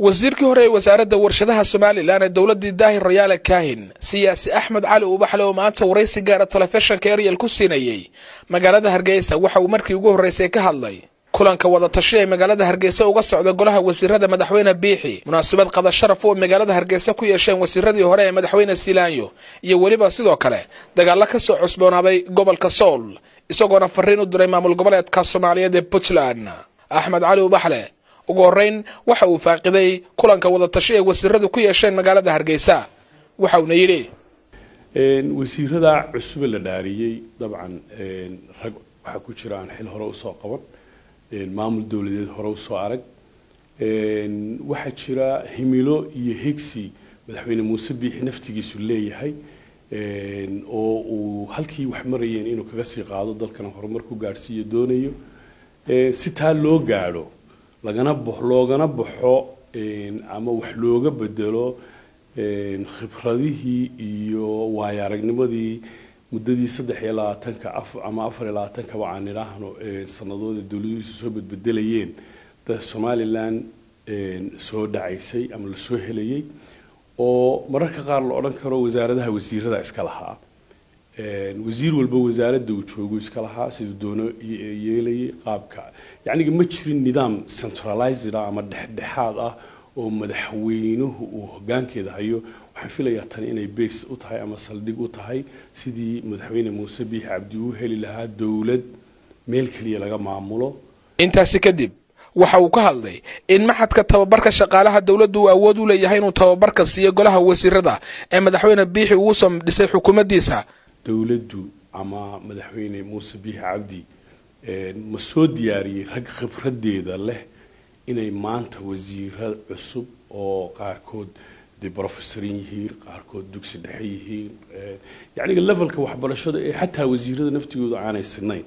wasiirkii hore ee wasaaradda warshadaha somalilan ee dowladii daahir rayaale kaahin siyaasi axmed cali ubaxle oo maanta waraysi gaara telefishinka eryal ku siinayey magaalada hargeysa waxa uu markii ugu horreysay ka hadlay kulanka wadatashi ee magaalada hargeysa uga socda golaha wasiirada madaxweyne biixi munaasabad qada sharaf oo magaalada hargeysa ku yeesheen wasiiradii hore ee madaxweyne silaanyo iyo weliba sidoo kale dagaalo ka soo cusboonaaday gobolka sool isagoona fariin u diray maamul goboleedka soomaaliyeed ee puntland axmed cali ubaxle ugu horreyn waxa uu faaqiday kulanka wadatashi ee wasiiradu ku yeesheen magaalada hargeysa waxa uuna yidhi wasiirada cusube la dhaariyey dabcan rag waxaa ku jira aan xil hore usoo qaban maamul dowladeed hore usoo arag waxaa jira himilo iyo higsi madaxweyne muuse biixi naftigiisu leeyahay oo uu halkii wax marayeen inuu kaga sii qaado dalkana horumar ku gaadhsiiyo doonayo si taa loo gaadho lagana loogana baxo ama wax looga bedelo khibradihii iyo waayo aragnimadii muddadii saddex iyo labaatanka ama afar iyo labaatankaba aan idhaahno sanadooda dowladuhiisu soo bedbedelayeen da somalilan soo dhacaysay ama lasoo helayay oo mararka qaar la odhan karo wasaaradaha wasiirada iska lahaa wasiir walba wasaaradda uu joogo iska lahaa siduu doono yeelayay qaabka yacniga ma jirin nidaam centralized ah ama dhexdhexaad ah oo madaxweynuhu uu hogaankeeda hayo waxaan filayaa tani inay base u tahay ama saldhig u tahay sidii madaxweyne muuse biixi cabdi uu heli lahaa dowlad meel keliya laga maamulo intaasi kadib waxa uu ka hadlay in maxadka tababarka shaqaalaha dowladdu uu awood u leeyahay inuu tababarka siiyo golaha wasiirada ee madaxweyne biixi uu soo dhisay xukuumaddiisa dowladdu ama madaxweyne muuse biixi cabdi ma soo diyaariyey rag khibradeeda leh inay maanta wasiiro cusub oo qaarkood dee brofessorin yihiin qaarkood dugsi dhexe yihiin yacniga levelka waxbarashada ee xataa wasiirada naftigooda aanay sinayn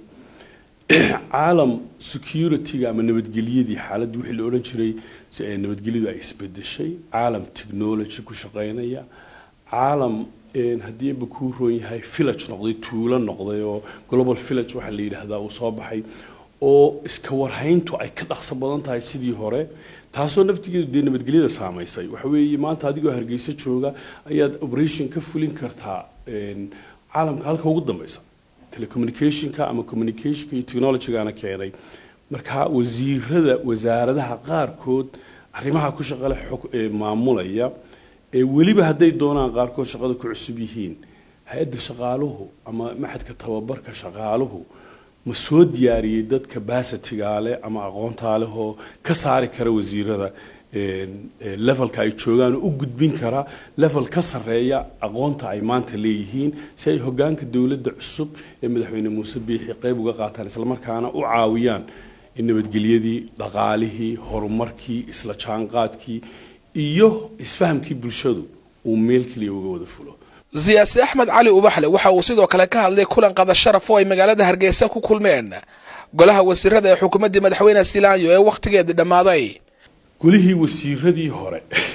caalam security-ga ama nabadgelyadii xaaladda wixii la odhan jiray nabadgelyadu ay isbedeshay caalam technology ku shaqaynaya caalam haddii ba kuu roon yahay village noqday tuulo noqday oo global village waxaa la yidhaahdaa uu soo baxay oo iska warhayntu ay ka dhaqso badan tahay sidii hore taasoo naftigeedu dee nabadgelyada saamaysay waxa weeye maanta adigoo hargeysa jooga ayaad operation ka fulin kartaa caalamka halka ugu dambeysa telecommunicationka ama communicationka iyo technologygana keenay marka wasiirada wasaaradaha qaarkood arrimaha ku shaqale maamulaya ee weliba hadday doonaan qaarkood shaqada ku cusub yihiin hay-adda shaqaaluhu ama maxadka tababarka shaqaaluhu ma soo diyaariyey dad capacity-gaa leh ama aqoontaa leh oo ka saari kara wasiirada levelka ay joogaan oo u gudbin kara level ka sarreeya aqoonta ay maanta leeyihiin si ay hogaanka dowladda cusub ee madaxweyne muuse biixi qayb uga qaataan islamarkaana u caawiyaan in nabadgelyadii dhaqaalihii horumarkii isla jaanqaadkii iyo isfahamkii bulshadu uu meel keliya uga wada fulo siyaasi axmed cali ubaxle waxa uu sidoo kale ka hadlay kulan qada sharaf oo ay magaalada hargeysa ku kulmeen golaha wasiirada ee xukuumaddii madaxweyne silaanyo ee wakhtigeedii dhammaaday golihii wasiiradii hore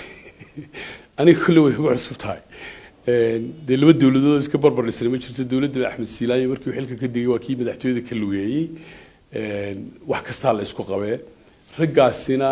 aniga kolle way ugu cusub tahay dee laba dowladood iska barbar dhisnay ma jirto dowladda axmed silaanyo markii uu xilka ka digay waa kii madaxtooyada ka lugeeyey wax kastaa la isku qabee raggaasina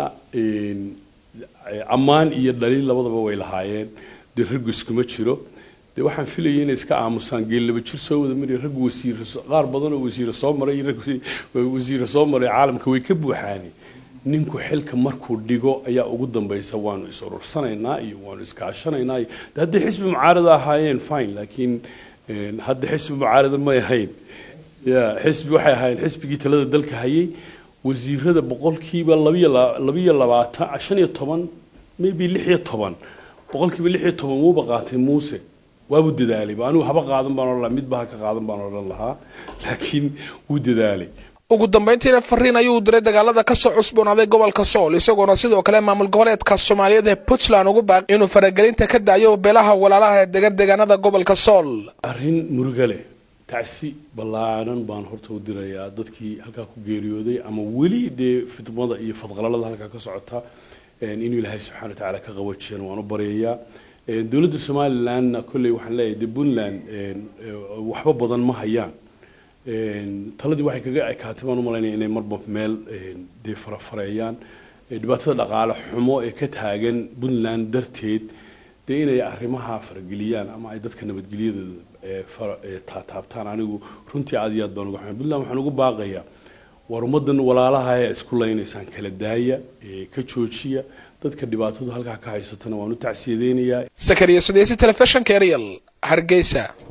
ammaan iyo dhaliil labadaba way lahaayeen dee raggu iskuma jiro de waxaan filayay inay iska aamusaan geel laba jir soo wada mariya raggu wasiir qaar badan oo wasiire soo maray rag wasiire soo maray caalamka way ka buuxaani ninku xilka markuu dhigo ayaa ugu dambaysa waanu is urursanaynaa iyo waanu iskaashanaynaa iyo de hadday xisbi mucaarada ahaayeen fine laakiin hadda xisbi mucaarada may ahayn ya xisbi waxay ahaayeen xisbigii talada dalka hayay wasiirada boqolkiiba labiyo labiyo labaatan shan iyo toban maybe lix iyo toban boqolkiiba lix iyo toban wuuba qaatay muuse waabuu dadaalay anigu haba qaadan baan odhan lahaa midba ha ka qaadan baan odhan lahaa laakiin wuu dadaalay ugu dambayntiina fariin ayuu diray dagaalada ka soo cusboonaaday gobolka sool isagoona sidoo kale maamul goboleedka soomaaliyeed ee puntland ugu baaqi inuu faragelinta ka daayo beelaha walaalaha ee degan deegaanada gobolka sool arrin muruga leh tacsi ballaanan baan horta u dirayaa dadkii halkaa ku geeriyooday ama weli dee fidmada iyo fadqalalada halkaa ka socota inuu ilaahay subxana wa tacaala ka qabajiyan waan u baryayaa dowladda somalilandna kolley waxaan leeyahay de puntland waxba badan ma hayaan taladii waxay kaga ekaatay baan u malaynaya inay marba meel dee farafareeyaan dhibaatada dhaqaale xumo ee ka taagan puntland darteed dee inay arrimaha farageliyaan ama ay dadka nabadgelyadooda taataabtaan anigu runtii aad iyo aad baan uga xumay puntland waxaan ugu baaqayaa war ummadan walaalaha ee isku laynaysaan kala daaya ka joojiya dadka dhibaatadu halkaa ka haysatana waan u tacsiyadeynayaa sakariya sudeysi telefishinka eryal hargeysa